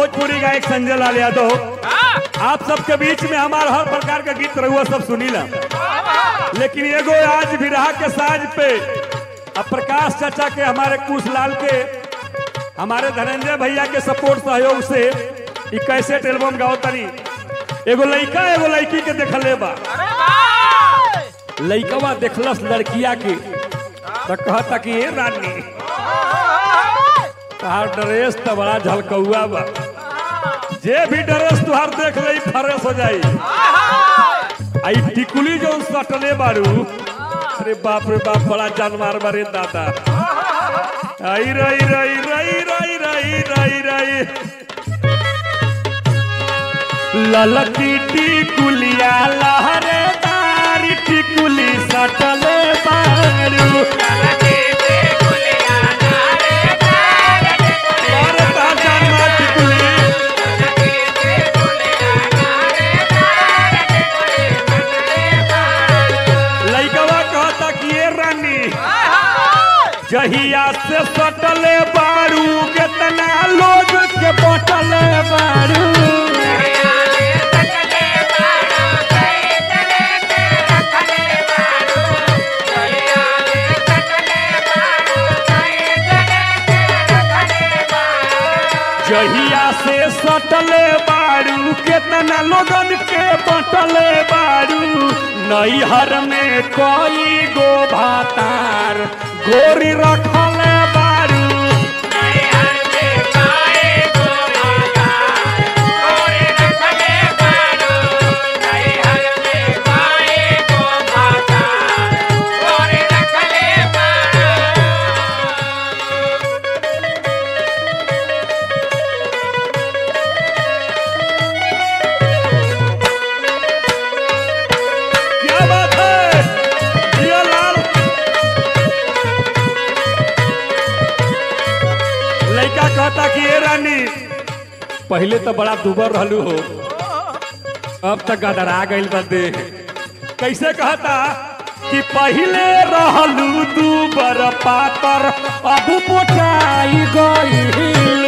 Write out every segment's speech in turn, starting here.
भोजपुरी गायक संजय लाल यादव आप सबके बीच में हमारा हर प्रकार का गीत रहुआ सब सुनीला लेकिन एगो आज विरहा के साज पे अब प्रकाश चाचा के हमारे कुश लाल के हमारे धनंजय भैया के सपोर्ट सहयोग से ई कैसेट एल्बम गाओ तनी एगो लइका एगो लड़की के देखले बा लइकवा देखलस लड़किया के तो कहता कि ये रानी तहार ड्रेस तो बड़ा झलकौआ बा जे भी ड्रेस तुहार देख लई फरेस हो जाई आई टिकुली जो सटले बारू अरे बाप रे बाप बड़ा जानवर बारे दादा आई रई रई रई रई रई रई रई ललकी टिकुलिया लहरे तारी टिकुली सटले बारू अरे तार जानवर टिकुली लइकवा कहता कि ये रानी जहिया से सटले बारू केतना लोग के बटले बारू जहिया से सटले बारू केतना लोगन के बटले बारू नैहर में कोई गो भातार गोरी रखले बारू क्या बात है जिया लाल लड़का कहता कि ये रानी पहले तो बड़ा दुबर रहलू हो अब तक गदरा गइल बा देह कैसे कहता कि पहले रहलू दुबर पातर अब मोटाई गइल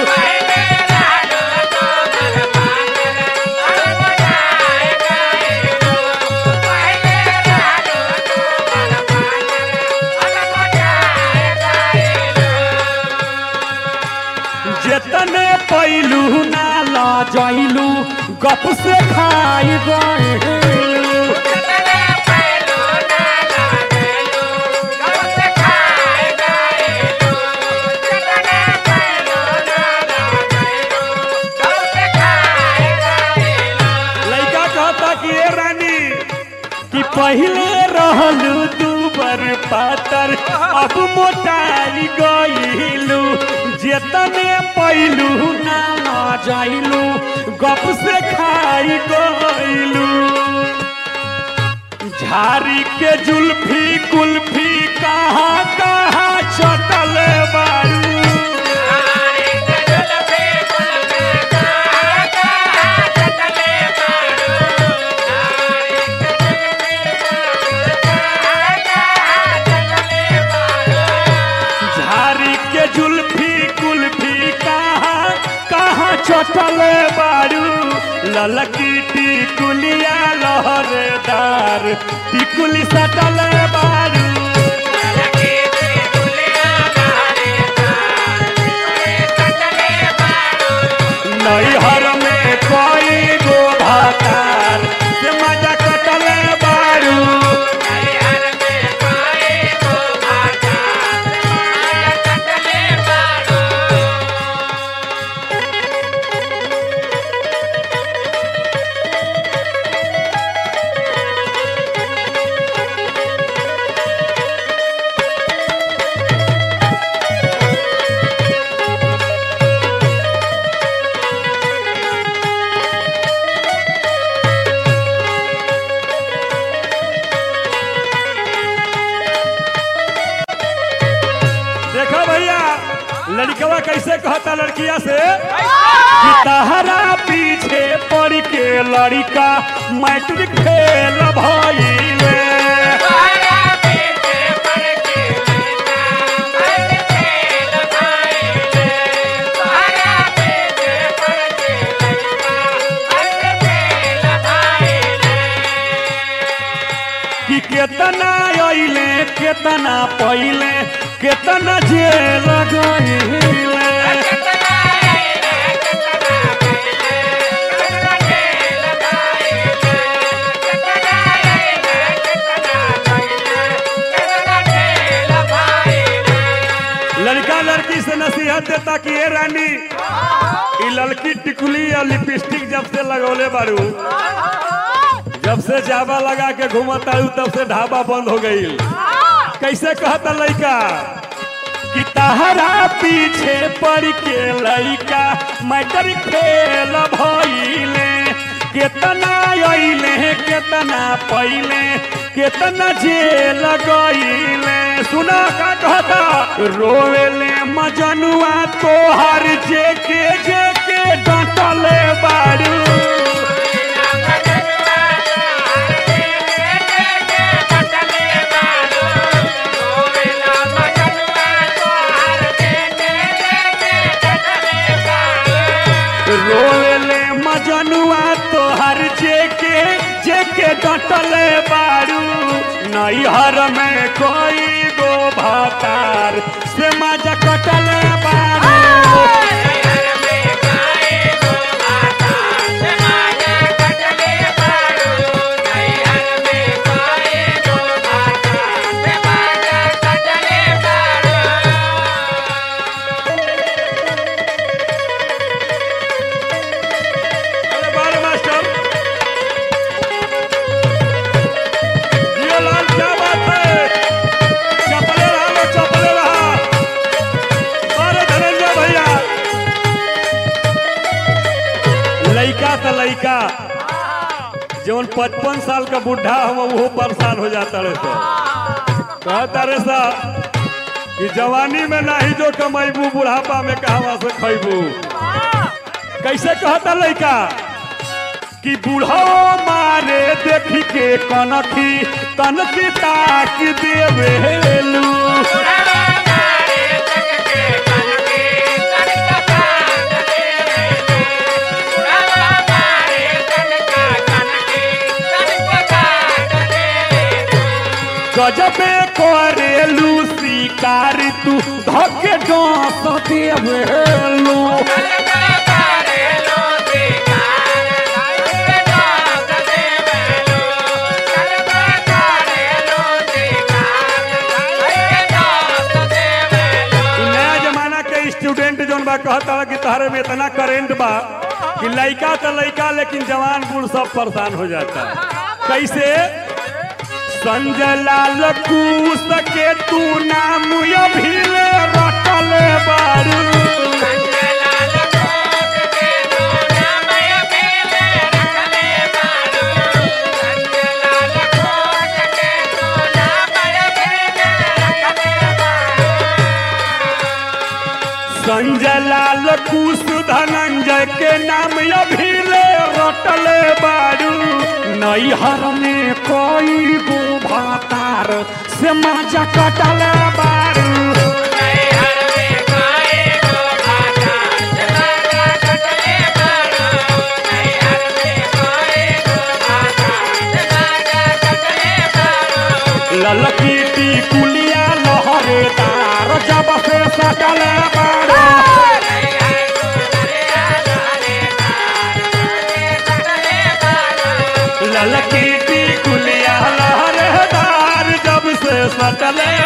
जेतने पैलू ना ला जैलू गप से खाई गइल लड़का कहता कि ये रानी कि पहले रहलू दूबर पातर अब मोटाई गइलू जेतने पैलू ना ला जाइलू गप से खाई गइलू झारी के जुल्फी कुल्फी कहाँ कहाँ चटल बारू झारी के जुल्फी कुल्फी कहाँ कहाँ चटल बारू ललकी टिकुलिया लहरेदार टिकुली सटल बारू नैहर में कोई गो भातार से मजा कटल बारू देखो भैया लड़कवा कैसे कहता लड़किया से कि तहरा पीछे पड़ के लड़का मैट्रिक फेल भइले केतना अइले केतना पहिले केतना जेल गइले लड़का लड़की से नसीहत देता कि ए रानी ई लड़की टिकुली या लिपस्टिक जब से लगौले बारू जब से जावा लगा के घूमत आयु तब से ढाबा बंद हो गई कैसे कहता लड़का कि तहरा पीछे पड़ के लड़का मैटर खेल भइले केतना अइले केतना पहिले केतना जेल गइले सुना का कहता रोवेले मजनुआ तोहर जेके जेके डटले बारू रोले मजनुआ तोहर जेके जेके डटले बारू नैहर में कोई गो भातार से मजा कटले बारू अरे बारे मास्टर जियो लाल क्या बात है चपले रहा लो चपले रहा अरे धनंजय भैया लइका त लइका जौन पचपन साल का बुढ़ा हम वो परेशान हो जाता रहे तो कहता रे सा कि जवानी में नाही जो कमैबू बुढ़ापा में कहवा से खैबू कैसे कहता लइका कि बूढ़ो मारे देखी के कनखी कनखी ताक देवेलू गजबे करेलू शिकार तू धके डांस देवेलू इ नया जमाना के स्टूडेंट जोन बा कहता कि तहरे में इतना करेंट बा कि लइका तो लइका लेकिन जवान बूढ़ सब परेशान हो जाता कैसे संजय लाल कूस के तू नाम अभिले रटले बारू संजय लाल कुश धनंजय के नाम अभिले रटले बारू नैहर में कोई गो भातार से मजा कटले बारू ललकी टिकुलिया लहरेदार जब से सटले बारू ललकी टिकुलिया लहरेदार जब से सटले